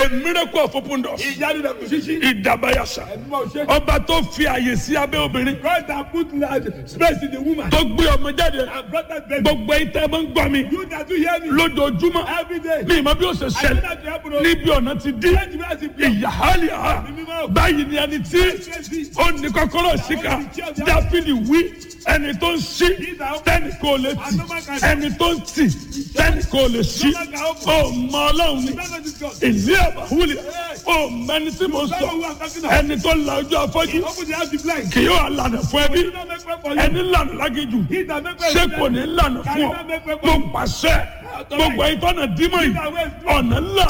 a miracle of open doors ìyanu rẹ̀ kò ṣíṣí. ìdàbàyàṣà ẹ̀dùnmọ̀ ṣe. ọba tó fi àyè sí abẹ́ obìnrin God that put large space in the woman. tó gbé ọmọ jáde and brought that baby. gbogbo ẹ̀yin tẹ́ ẹ máa ń gbọ́ mi you that do hear me. lójoojúmọ́ every day. ní ìmọ̀ bí ó ṣe I know ṣẹlẹ̀ that you happen to. níbi ọ̀nà ti dí Let me ask you. ìyàhálìhà báyìí ni ẹni tí ó ní kọ́kọ́rọ́ síkà dáfídì wí ẹni tó ń ṣí tẹ́nì kò lè tì ẹni tó ń tì tẹ́nì kò lè ṣí ó mọ ọlọ́run ni ìlú àbáwúlẹ̀ ó mẹni tí mo sọ ẹni tó la ojú afọ́jú Open the house the blind. kì yóò lànà fún ẹbí Do not make way for you. ẹni lànà lágéjù He that make way ṣé for kò you. ní lànà fún ọ mo pàṣẹ gbogbo ẹ̀yin tọ́nà dímọ̀ yìí ọ̀nà ńlá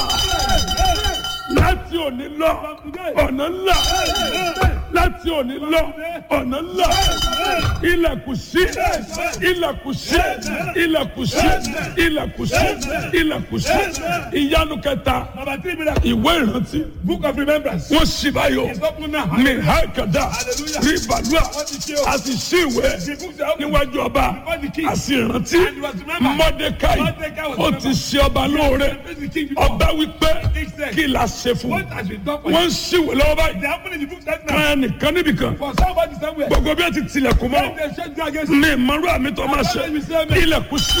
láti òní lọ ọ̀nà ńlá láti òní lọ ọ̀nà ńlá ilẹ̀kùn sí ilẹ̀kùn sí ilẹ̀kùn sí ilẹ̀kùn sí ilẹ̀kùn sí ìyanu kẹta Number three miracle. ìwé ìrántí Book of remembrance. wọ́n sì báyọ̀ It's open now. ní hákàdá rí bàlúà a sì sí ìwé The books are open. níwájú ọba a sì rántí mọ́dékáì ó ti ṣe ọba lóore Praise the king before. ọba wípé kí la ṣe fún What has been done for you? wọ́n ń ṣíwèé lọ́wọ́ báyìí They happen in the book right now. kan nìkan níbìkan For somebody somewhere. gbogbo bí wọ́n ti tilẹ̀kùn mọ́ They shake you against you. ní ìmọ̀rú àmì tó máa ṣe ilẹ̀kùn sí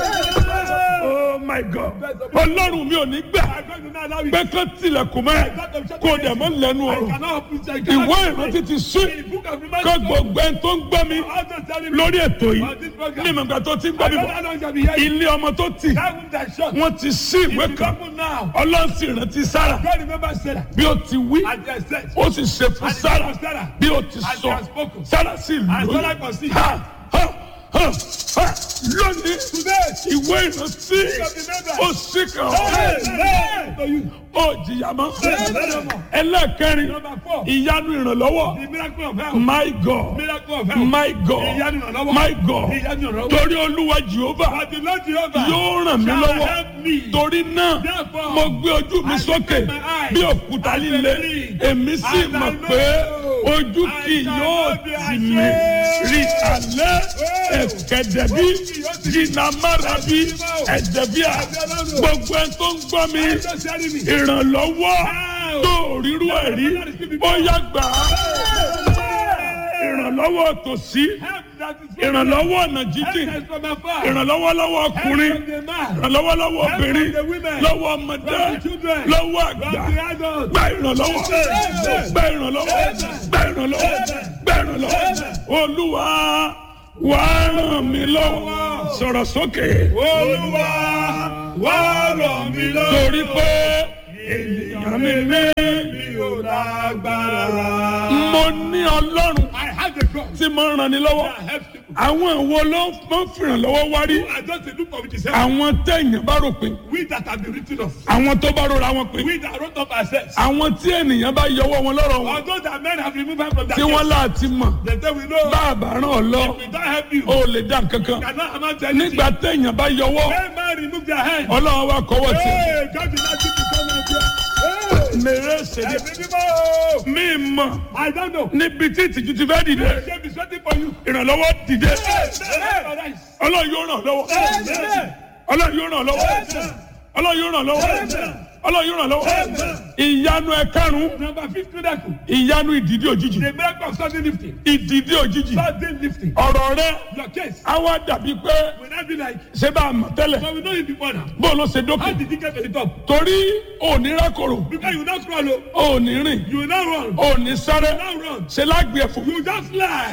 oh my god ọlọ́run mi ò ní gbà I'm going to not allow you. pé kán tilẹ̀kùn mọ́ kó dẹ̀ mọ́ lẹ́nu I ọ̀rọ̀ cannot open it. I ìwé cannot ìrántí ti sí In the book of kó remembrance. gbogbo ẹni tó ń gbọ́ mi All those telling me. lórí ètò yìí On this program. ní ìmọ̀gbà tó ti ń gbọ́ I mi don't bọ̀ know how long shall be here. ilé ọmọ tó tì That room that shut. wọ́n ti sí ìwé It's kan open now. ọlọ́run sì rántí sára God remember Sarah. bí ó ti wí And they said. ó sì ṣe fún And it sára was Sarah. bí ó ti And sọ she has spoken. sára sì And Sarah lóyún conceived. ha ha ha ha lónìí Today. ìwé ìrántí ó sì kàn Hey, ọ́ hey, to you. ó jìyà mọ́ Hey. ẹlẹ́ẹ̀kẹrin Number four. ìyanu ìrànlọ́wọ́ The miracle of health. my god Miracle of health. my god Ìyanu ìrànlọ́wọ́. my god Ìyanu ìrànlọ́wọ́. torí olúwa jehova But the Lord Jehovah yóò ràn mí shall lọ́wọ́ help me. torí náà Therefore, mo gbé ojú mi I sókè lift my eyes bí òkúta and líle believe. èmi sì And I mọ̀ know pé ojú I kì shall yóò not be tì mí ashamed. rí alẹ́ ẹ̀kẹ́dẹ̀bí jìnnàmárabi ẹ̀dẹ̀bíà gbogbo ẹ̀ tó ń gbọ́ mi Just telling me. ìrànlọ́wọ́ tó ríru ẹ̀ rí ó yá gbà á ìrànlọ́wọ́ tòsí Help that is from ìrànlọ́wọ́ ọ̀nà Help jíjìn that is from afar. ìrànlọ́wọ́ lọ́wọ́ Help ọkùnrin from the man. ìrànlọ́wọ́ lọ́wọ́ Help obìnrin from the women. lọ́wọ́ ọmọdé From the children. lọ́wọ́ From àgbà the adults. gba ìrànlọ́wọ́ Amen. gba ìrànlọ́wọ́ gba ìrànlọ́wọ́ gba ìrànlọ́wọ́ olúwa wà á ràn mí lọ́wọ́ sọ̀rọ̀ sókè Olúwa wá ràn mí lọ́wọ́. torí pé ènìyàn mi ní mi ò lágbára. mo ní ọlọ́run I have the God tí mo ràn ní lọ́wọ́ that helps people. àwọn ìwo ló máa ń fìrànlọ́wọ́ wárí I just a look of it is àwọn téèyàn bá rò pé we that have been written of. àwọn tó bá rọra wọn pé We that wrote up ourselves. àwọn tí ènìyàn bá yọwọ́ wọn lọ́rọ̀ wọn Although that men have removed us from that tí wọ́n láti mọ̀ they say we know bá a bá ràn ọ́ lọ we don't help you. ó lè dá nǹkan kan cannot amount to anything. nígbà téèyàn bá yọwọ́ When man remove their hand. ọlọ́run wa kọ́wọ́ tì Hey, God did not give you come out here. Hey, mèrè ṣèlè ẹ̀mí mímọ́. mí mọ̀ I don't know. níbi tí ìtìjú ti fẹ́ dìde Shame is waiting for you. ìrànlọ́wọ́ dìde Hey, hey, ọlọ́run yóò ràn lọ́wọ́ hey. ọlọ́run yóò ràn lọ́wọ́ ọlọ́run yóò ràn lọ́wọ́ ọlọ́run yóò ràn lọ́wọ́ ìyanu ẹ̀karùn-ún Number fifth miracle. ìyanu ìdìdí òjijì The miracle of sudden lifting. ìdìdí òjijì Sudden lifting. ọ̀rọ̀ rẹ Your case á wá dàbí pé will not be like, ṣé bá a mọ̀ tẹ́lẹ̀ but we know you before now. bó ló ṣe dókè How did you get to the top? torí òní rákòrò Because you will not crawl, oh. òní rìn you will not run. òní sáré You will not run. ṣe lágbè ẹ̀fọ́ You just fly.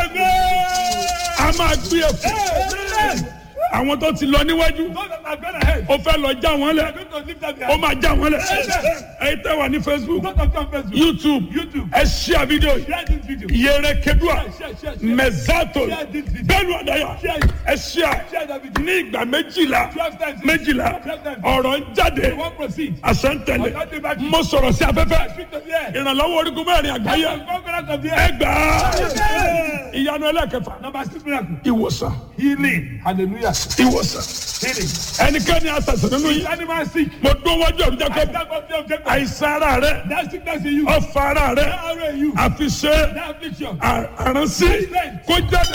Amen. a máa gbé ẹ̀fọ́ Amen. àwọn tó ti lọ níwájú Those that have gone ahead. ó fẹ́ lọ já wọn They are lẹ̀ going to lift up their ó máa já wọn lẹ̀ Amen. ẹ̀yin tẹ́ wà ní facebook Those that come first. youtube YouTube. ẹ ṣíà fídíò yìí Share this video. yẹrẹ kedua Share, share, share. mẹzato Share this video. bẹ́ẹ̀ni ọdaya Share. ẹ ṣíà Share that video. ní ìgbà méjìlá Twelve times. méjìlá Twelve times. ọ̀rọ̀ ń jáde You won't proceed. àṣẹntẹlẹ mo sọ̀rọ̀ sí afẹ́fẹ́ Speak to the air. ìrànlọ́wọ́ orígun mẹ́rin àgbáyé Conquerors of the ẹ air. gbà á ìyanu ẹlẹ́kẹfà Number six miracle. ìwòsàn Healing. Hallelujah. ìwòsàn Healing. ẹnikẹ́ni àṣàṣàn nínú yìí Animal sick. mo dún wájú ọ̀run I jákèjì stand up there, Jacob. àìsàn ara rẹ That sickness in you. ọ̀fà ara rẹ That arrow in you. àfiṣe That affliction. àránsí kó jáde.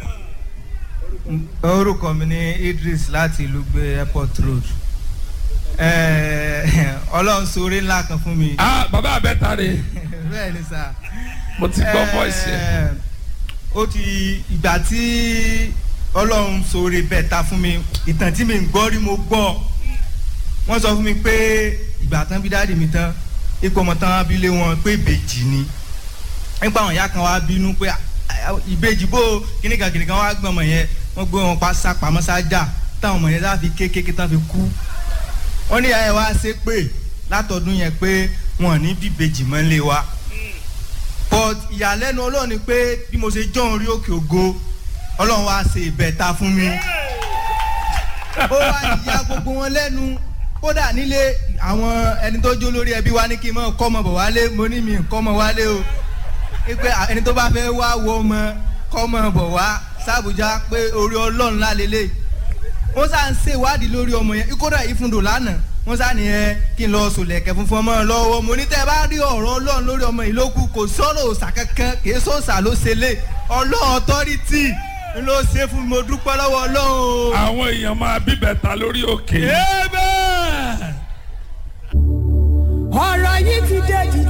orúkọ mi ní idris láti ìlú gbé airport road Ẹ, ọlọ́run sóore ńlá kan fún mi. ah bàbá abẹ́ta rè bẹ́ẹ̀ ni sà. mo ti gbọ́ voice yẹn. Ẹ, ó ti ìgbà tí ọlọ́run sóore bẹ́ẹ̀ ta fún mi ìtàn tí mi ń gbọ́ rí mo gbọ́ wọ́n sọ fún mi pé ìgbà tán bí dáàdì mi tán ipò ọmọ tán abilé wọn pé ìbejì ni nípa àwọn ìyá kan wá bínú pé "Ah, ah, ìbejì bó kíníkan kíníkan wá gbọ́n ọmọ yẹn wọ́n gbé wọn pa sápamọ́ sájà táwọn ọmọ yẹn sá fi kékeré tán fi kú wọ́n ní ìyá yẹn wá ṣe pé látọdún yẹn pé wọn ò ní bíbejì mọ́ lé wa but ìyàlẹ́nu ọlọ́run ni pé bí mo ṣe jọ́ orí òkè ògo ọlọ́run wá ṣe ìbẹ̀ta fún mi ó wá ìyá gbogbo wọn lẹ́nu kódà nílé àwọn ẹni tó jó lórí ẹbí wa ní kí n mọ̀ kọ́mọ bọ̀ wálé mo ní mi kọ́mọ wálé o pé ẹni tó bá fẹ́ wá wo ọmọ kọ́mọ bọ̀ wá sábùjá pé orí ọlọ́run lálélẹ̀ wọ́n sá ń ṣèwádìí lórí ọmọ yẹn kódà ìfúndò lánàá wọ́n sá nìyẹn kí n lọ sòlẹ̀kẹ̀ funfun ọmọ lọ́wọ́ mo ní tẹ́ ẹ bá rí ọ̀rọ̀ ọlọ́run lórí ọmọ yìí lókù kò sọ̀rọ̀ òòsà kankan kì í sọ̀sà ló ṣe lé ọlọ́run ọtọ́rìtì ló ṣe fún mi mo dúpẹ́ lọ́wọ́ ọlọ́run o. àwọn èèyàn máa bíbẹ̀ta lórí òkè. Amen. ọ̀rọ̀ yìí ti dé jù